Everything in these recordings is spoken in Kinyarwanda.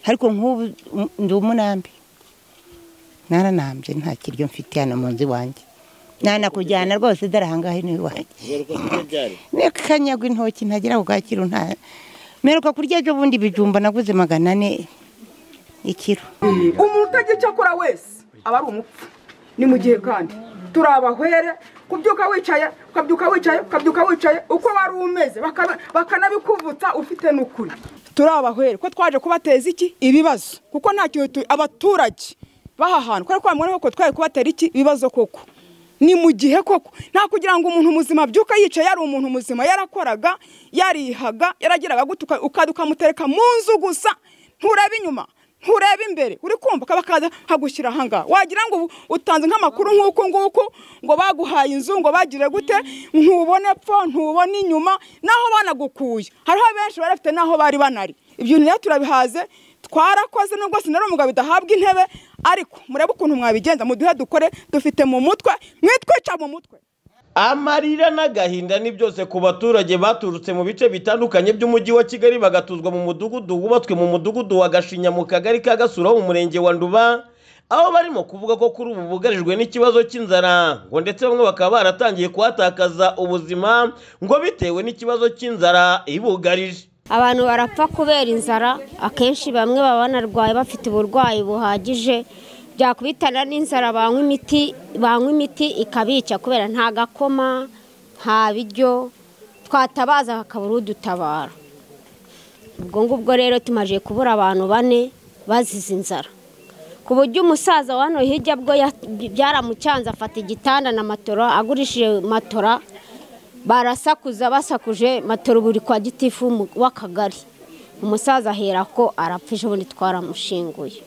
ariko nk'ubu ndi umunambi naranambye nta kiryo mfite hano mu nzu iwanjye nanakujyana rwose dore ahangaha ni iwanjye reka kanyagwa intoki ntagira bwakira nta mperuka kurya ejo bundi ibijumba naguze magana ane ikiro umuntu utagira icyo akora wese aba ari umupfu ni mu gihe kandi turi abahwere kubyuka wicaye ukabyuka wicaye ukabyuka wicaye uko wari umeze bakanabikuvutsa ufite n'ukuri turi abahwere ko twaje kubateza iki ibibazo kuko nta kintu abaturage baha hantu kubera ko bamubona koko twaje kubatera iki ibibazo koko ni mu gihe koko nta kugira ngo umuntu muzima abyuka yicaye yari umuntu muzima yarakoraga yarihaga yaragiraga gutuka ukajya ukamutereka mu nzu gusa nturebe inyuma nturebe imbere uri kumva ukaba kaza nkagushyira ahangaha wagira ngo utanze nk'amakuru nk'uku nguku ngo baguhaye inzu ngo bagire gute ntubone pfo ntubone inyuma naho banagukuye hariho benshi bari bafite n'aho bari banari ibyo rero turabihaze twarakoze nubwo sinari umugabo bidahabwa intebe ariko murebe ukuntu mwabigenza muduhe dukore dufite mu mutwe mwitwica mu mutwe amarira n'agahinda ni byose ku baturage baturutse mu bice bitandukanye by'umujyi wa kigali bagatuzwa mu mudugudu wubatswe mu mudugudu wa gashinya mu kagari ka gasura ho mu murenge wa nduba aho barimo kuvuga ko kuri ubu bugarijwe n'ikibazo cy'inzara ngo ndetse bamwe bakaba baratangiye kuhatakaza ubuzima ngo bitewe n'ikibazo cy'inzara ibugarije abantu barapfa kubera inzara akenshi bamwe baba banarwaye bafite uburwayi buhagije byakubitana n'inzara banywa imiti banywa imiti ikabica kubera nta gakoma nta biryo twatabaza hakabura udutabara ubwo ngubwo rero tumaze kubura abantu bane bazize inzara ku buryo umusaza wa hano hirya bwo byaramucanze afata igitanda na matora agurishije matora barasakuza basakuje matora buri kwa gitifu w'akagari umusaza ahera ko arapfa ejo bundi twaramushinguye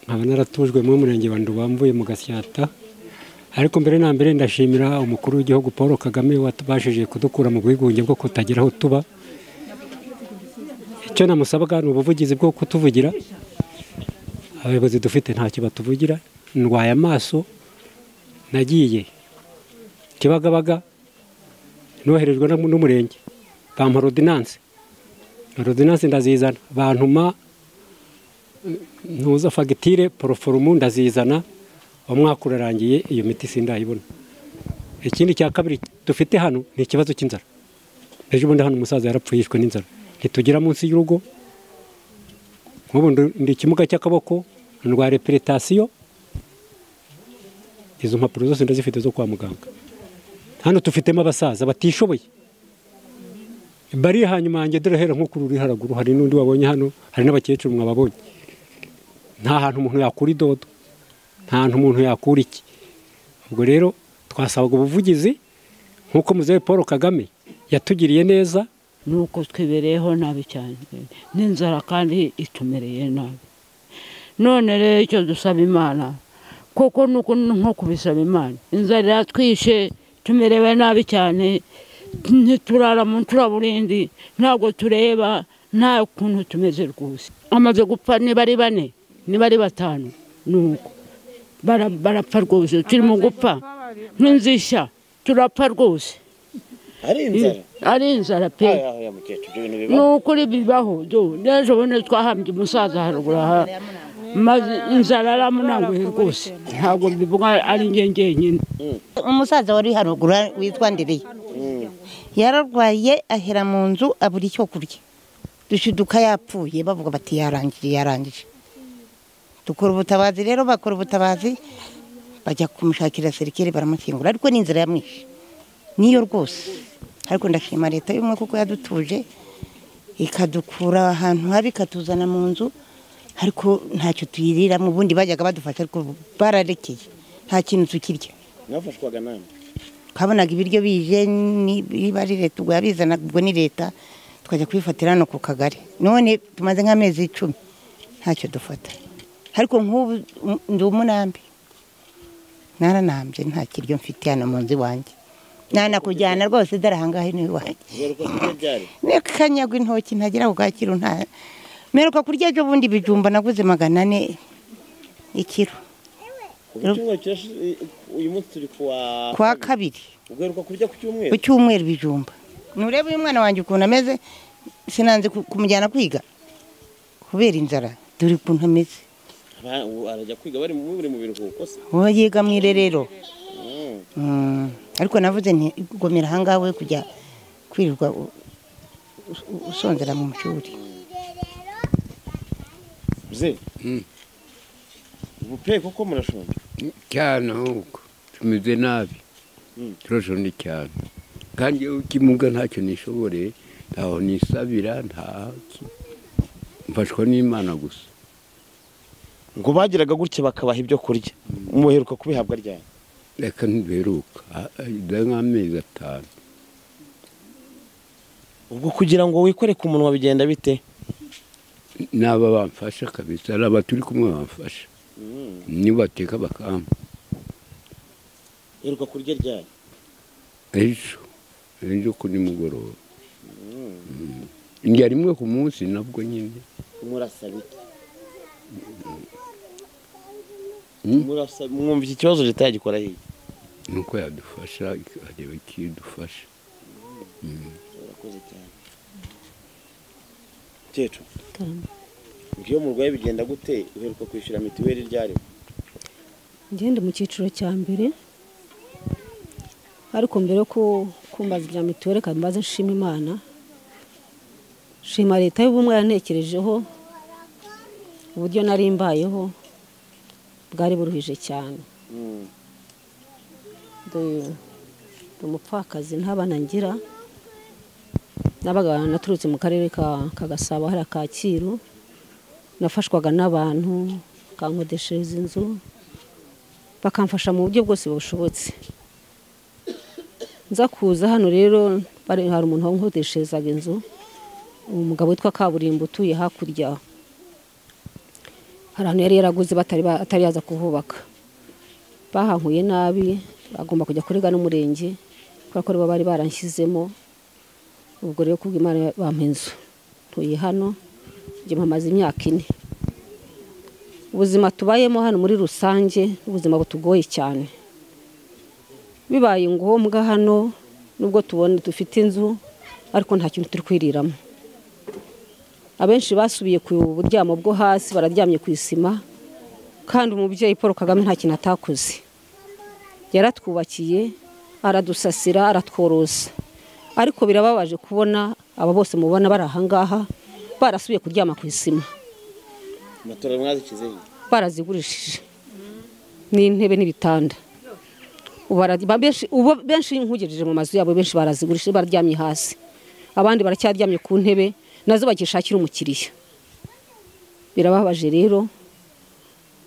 nkaba naratujwe mu murenge wa Ndubamvuye mu gasyata ariko mbere na mbere ndashimira umukuru w'igihugu paul kagame watubashije kudukura mu bwigunge bwo kutagira aho tuba icyo namusabaga ni ubuvugizi bwo kutuvugira abayobozi dufite ntacyo batuvugira ndwaye amaso nagiye kibagabaga noherejwe n'umurenge bampa rodinanse rodinanse ndazizana bantuma ntuza fagitire poroforumu ndazizana umwaka urarangiye iyo miti sindayibona ikindi cya kabiri dufite hano ni ikibazo cy'inzara ejo bundi hano umusaza yarapfuye yishwe n'inzara ntitugera munsi y'urugo nk'ubu ndi ikimuga cy'akaboko ndwa reperitasiyo izo mpapuro zose ndazifite zo kwa muganga hano tufitemo abasaza batishoboye bari hanyuma yanjye dore hera nko kuri uri haraguru hari n'undi wabonye hano hari n'abakecuru mwababonye nta hantu umuntu yakura idodo nta hantu umuntu yakura iki ubwo rero twasabaga ubuvugizi nk'uko muzehe paul kagame yatugiriye neza nuko twibereyeho nabi cyane n'inzara kandi itumereye nabi none rero icyo dusaba imana kuko nuko nko kubisaba imana inzara iratwishe tumerewe nabi cyane ntiturara mu turaburindi ntabwo tureba nta kuntu tumeze rwose amaze gupfa niba ari bane niba ari batanu ni uko barapfa rwose turi mu gupfa nk'inzishya turapfa rwose ari inzara pe ni ukuri bibaho n'ejo bundi twahambye umusaza haruguru aha maze inzara aramunanguye rwose ntabwo bivuga ari njye njyenyine umusaza wari haruguru witwa ndereye yararwaye ahera mu nzu abura icyo kurya dushiduka yapfuye bavuga bati yarangije yarangije dukora ubutabazi rero bakora ubutabazi bajya kumushakira serikeri baramukingura ariko ni inzira yamwishe niyo rwose ariko ndashima leta y'ubumwe kuko yadutuje ikadukura ahantu habi ikatuzana mu nzu ariko ntacyo tuyirira mu bundi bajyaga badufasha ariko bararekeye nta kintu tukirya mwafashwaga nawe twabonaga ibiryo bije niba ari leta ubwo yabizanaga ubwo ni leta tukajya kubifatira hano ku kagari none tumaze nk'amezi icumi ntacyo dufata ariko nk'ubu ndi umunambi naranambye nta kiryo mfite hano mu nzu iwanjye nanakujyana rwose dore ahangaha ni iwanjye reka kanyagwa intoki ntagira bwakira nta mperuka kurya ejo bundi ibijumba naguze magana ane ikiro uyu munsi turi kuwa kwa kabiri ugaruka kurya ku cyumweru ku cyumweru bijumba nturebe uyu mwana wanjye ukuntu ameze sinanze kumujyana kwiga kubera inzara dore ukuntu ameze Aba- ubu arajya kwiga bari mu biri mu biruhuko se uwo yiga mu irerero Mm. ariko navuze ntigomera ahangaha we kujya kwirirwa u- u- usonzera mu mashuri mze ubu pe koko murashonje cyane ahubwo tumeze nabi turashonje cyane kandi iyo ukimuga ntacyo nishobore ntaho nisabira nta ki- mfashwa n'imana gusa ngo bagiraga gutya bakabaha ibyo kurya muheruka kubihabwa ryari reka ntiduheruka Ah, ah, dore nk'amezi atanu ubwo kugira ngo wikore ku munwa bigenda bite n'aba bamfasha kabisa ari aba turi kumwe bamfasha niba bateka bakampa uheruka kurya ryari ejo ejo ku nimugoroba Mm. ndya rimwe ku munsi nabwo nyine murasa bite Mm. murasa mwumva iki kibazo leta yagikora hirya nuko yadufasha ikareba ikidufasha urakoze cyane cyecu iyo murwaye bigenda gute uheruka kwishyura mituweli ryari ngende mu cyiciro cya mbere ariko mbere yo ku- kumbaza ibya mituweli kandi mbaze nshima imana shima leta y'ubumwe yantekerejeho uburyo nari mbayeho bwari buruhije cyane ndi ndi umupfakazi ntabana ngira nabaga naturutse mu karere ka ka gasabo hariya kacyiru nafashwaga n'abantu kankodeshereza inzu bakamfasha mu buryo bwose bushobotse nza kuza hano rero bari- hari umuntu wankodesherezaga inzu umugabo witwa kaburimbo utuye hakurya hari ahantu yari yaraguze batari ba- atari yaza kuhubaka bahankuye nabi bagomba kujya kurega n'umurenge kubera ko aribo bari baranshyizemo ubwo rero kubw'imana bampa inzu ntuye hano njye mpamaze imyaka ine ubuzima tubayemo hano muri rusange ni ubuzima butugoye cyane bibaye ngombwa hano nubwo tubona dufite inzu ariko nta kintu turi kwiriramo abenshi basubiye ku buryamo bwo hasi bararyamye ku isima kandi umubyeyi paul kagame nta kintu atakoze yaratwubakiye aradusasira aratworosa ariko birababaje kubona aba bose mubona bari ahangaha barasubiye kuryama ku isima matora mwazikize barazigurishije n'intebe n'ibitanda Ubu bara- ba- benshi- ubu benshi nkugejeje mu mazu yabo benshi barazigurishije baryamye hasi abandi baracyaryamye ku ntebe nazo bagishakira umukiriya birababaje rero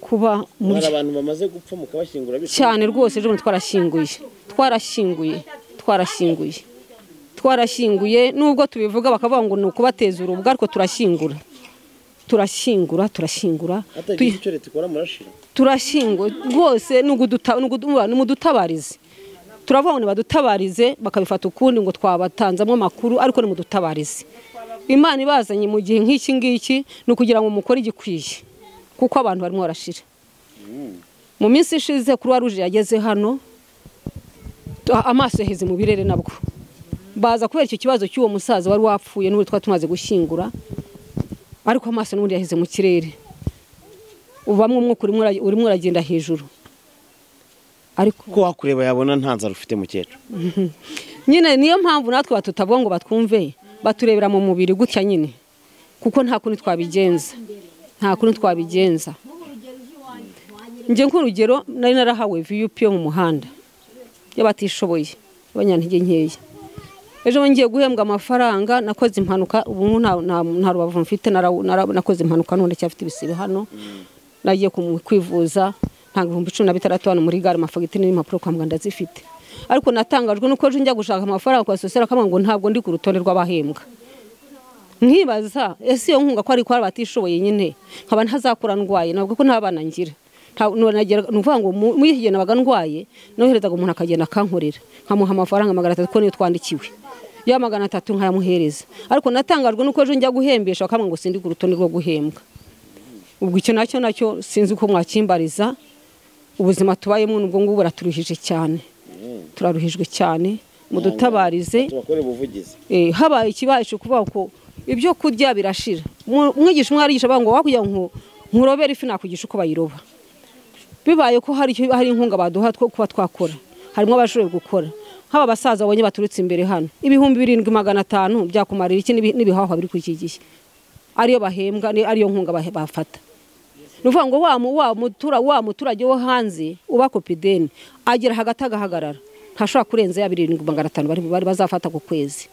kuba muri hari abantu bamaze gupfa mukabashyingura bityo cyane rwose ejo bundi twarashyinguye twarashyinguye twarashyinguye twarashyinguye nubwo tubivuga bakavuga ngo ni ukubateza urubwa ariko turashyingura turashyingura turashyingura hatagira Tuy- icyo leta ikora murashira turashyinguwe rwose ni uguduta- ni ugudu- ni mudutabarize turavuga ngo nibadutabarize bakabifata ukundi ngo twabatanzamo amakuru ariko ni mudutabarize imana ibazanye mu gihe nk'iki ngiki ni ukugira ngo mukore igikwiye kuko abantu barimo barashira mu minsi ishize kuruwa ruje yageze hano tu- amaso yaheze mu birere nabwo baza kubera icyo kibazo cy'uwo musaza wari wapfuye n'ubu twari tumaze gushyingura ariko amaso n'ubundi yaheze mu kirere ubamo umwuka urimo ura- urimo uragenda hejuru ariko ko wakureba yabona nta nzara ufite mukecuru nyine niyo mpamvu natwe batutavuga ngo batwumve baturebera mu mubiri gutya nyine kuko nta kundi twabigenza nta kundi twabigenza njye nk'urugero nari narahawe viyupi yo mu muhanda y'abatishoboye abanyantege nkeya ejo bundi ngiye guhembwa amafaranga nakoze impanuka ubu nta nta- nta rubavu mfite nara- nara- nakoze impanuka none cyafite ibisebe hano nagiye kumu- kwivuza ntabwo ibihumbi cumi na bitandatu hano muri gare amafagitire n'impapuro kwa muganga ndazifite ariko natangajwe nuko ejo njya gushaka amafaranga kwa sosiyete akamubwira ngo ntabwo ndi ku rutonde rw'abahembwa nkibaza ese iyo nkunga ko ari kwa batishoboye nyine nkaba ntazakura ndwaye ntabwo ko nta bana ngira Nta- nonagera- ni ukuvuga ngo mu- muri iki gihe nabaga ndwaye noherezaga umuntu akagenda akankorera nkamuha amafaranga magana atatu ko niyo twandikiwe ya magana atatu nkayamuhereza ariko natangajwe nuko ejo njya guhembesha bakamubwira ngo sindi ku rutonde rwo guhembwa ubwo icyo nacyo nacyo sinzi uko mwakimbariza ubuzima tubayemo n'ubwo ngubwo buraturuhije cyane turaruhijwe cyane mudutabarize tubakore ubuvugizi Eh, habaye ikibaye cyo kuvuga ko ibyo kurya birashira Mu- umwigisha umwe arigisha avuga ngo wakujya ngo nkurobera ifi nakugisha uko bayiroba bibaye ko hari icyo- hari inkunga baduha two kuba twakora harimo abashoboye gukora nk'aba basaza babonye baturutse imbere hano ibihumbi birindwi magana atanu byakumarira iki n'ibi- n'ibihahwa biri kuri iki gihe ariyo bahembwa ni- ariyo nkunga bahe- bafata ni ukuvuga ngo wa mu- wa mutura- wa muturage wo hanze uba kopideni agera hagati agahagarara ntashobora kurenza ya birindwi magana atanu bari bari bazafata ku kwezi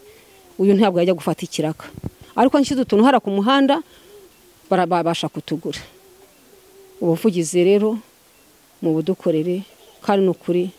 uyu ntabwo yajya gufata ikiraka ariko nshyize utuntu hara ku muhanda bara- babasha kutugura ubuvugizi rero mu budukorere kandi ni ukuri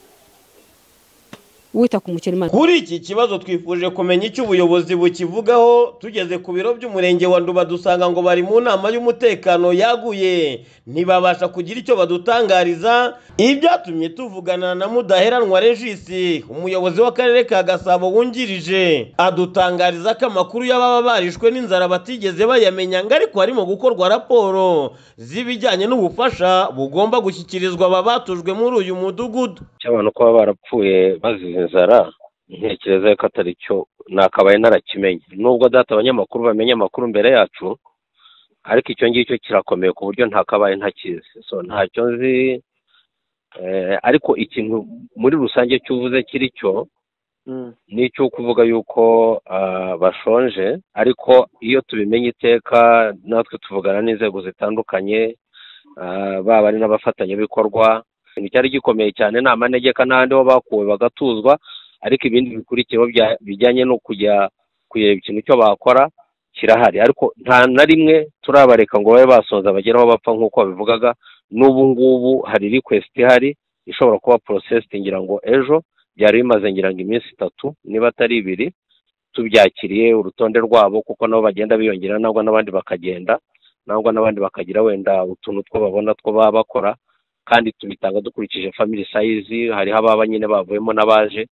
wita ku mukene imana kuri iki kibazo twifuje kumenya icyo ubuyobozi bukivugaho tugeze ku biro by'umurenge wa nduba dusanga ngo bari mu nama y'umutekano yaguye ntibabasha kugira icyo badutangariza ibyatumye tuvugana na mudaheranwa regisi umuyobozi w'akarere ka gasabo wungirije adutangariza ko amakuru y'ababa barishwe n'inzara batigeze bayamenya ngo ariko harimo gukorwa raporo z'ibijyanye n'ubufasha bugomba gushyikirizwa aba batujwe muri uyu mudugudu cy'abantu kuba barapfuye bazize inzara ntekereza ko atari cyo nakabaye narakimenye nubwo data abanyamakuru bamenya amakuru mbere yacu ariko icyo ngicyo kirakomeye ku buryo ntakabaye ntakizi so ntacyo nzi eh, ariko ikintu muri rusange cyo uvuze kiri cyo ni icyo kuvuga yuko ah, bashonje ariko iyo tubimenye iteka natwe tuvugana n'inzego zitandukanye ah, baba ari n'abafatanyabikorwa ikintu cyari gikomeye cyane ni amanegeka n'ahandi ho bakuwe bagatuzwa ariko ibindi bikurikiyeho bya- bijyanye no kujya kureba ikintu cyo bakora kirahari ariko nta na rimwe turabareka ngo babe basonza bagere aho bapfa nk'uko babivugaga n'ubu ngubu hari request ihari ishobora kuba processed ngira ngo ejo byari bimaze ngira ngo iminsi itatu niba atari ibiri tubyakiriye urutonde rwabo kuko nabo bagenda biyongera nangwa n'abandi bakagenda nangwa n'abandi bakagira wenda utuntu two babona two baba bakora kandi tubitanga dukurikije family size hariho ababa nyine bavuyemo n'abaje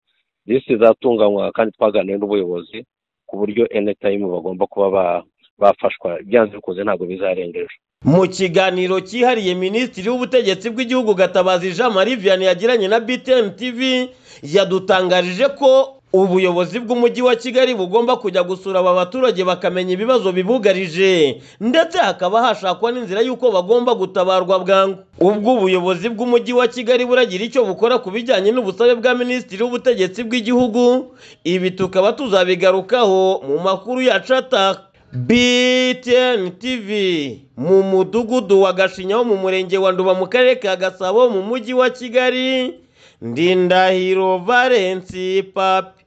lisiti zatunganywa kandi twaganiriye n'ubuyobozi ku buryo any time bagomba kuba ba- bafashwa byanze bikunze ntabwo bizarenga ejo Mu kiganiro cyihariye Minisitiri w'Ubutegetsi bw'Igihugu Gatabazi Jean Marie Vianney yagiranye na BTN TV yadutangarije ko ubuyobozi bw'umujyi wa Kigali bugomba kujya gusura aba baturage bakamenya ibibazo bibugarije ndetse hakaba hashakwa n'inzira y'uko bagomba gutabarwa bwangu ubwo ubuyobozi bw'umujyi wa Kigali buragira icyo bukora ku bijyanye n'ubusabe bwa Minisitiri w'Ubutegetsi bw'Igihugu ibi tukaba tuzabigarukaho mu makuru yacu ataka BTN TV mu mudugudu wa Gashinya wo mu murenge wa Nduba mu karere ka Gasabo mu mujyi wa Kigali Ndindahiro Valence Papi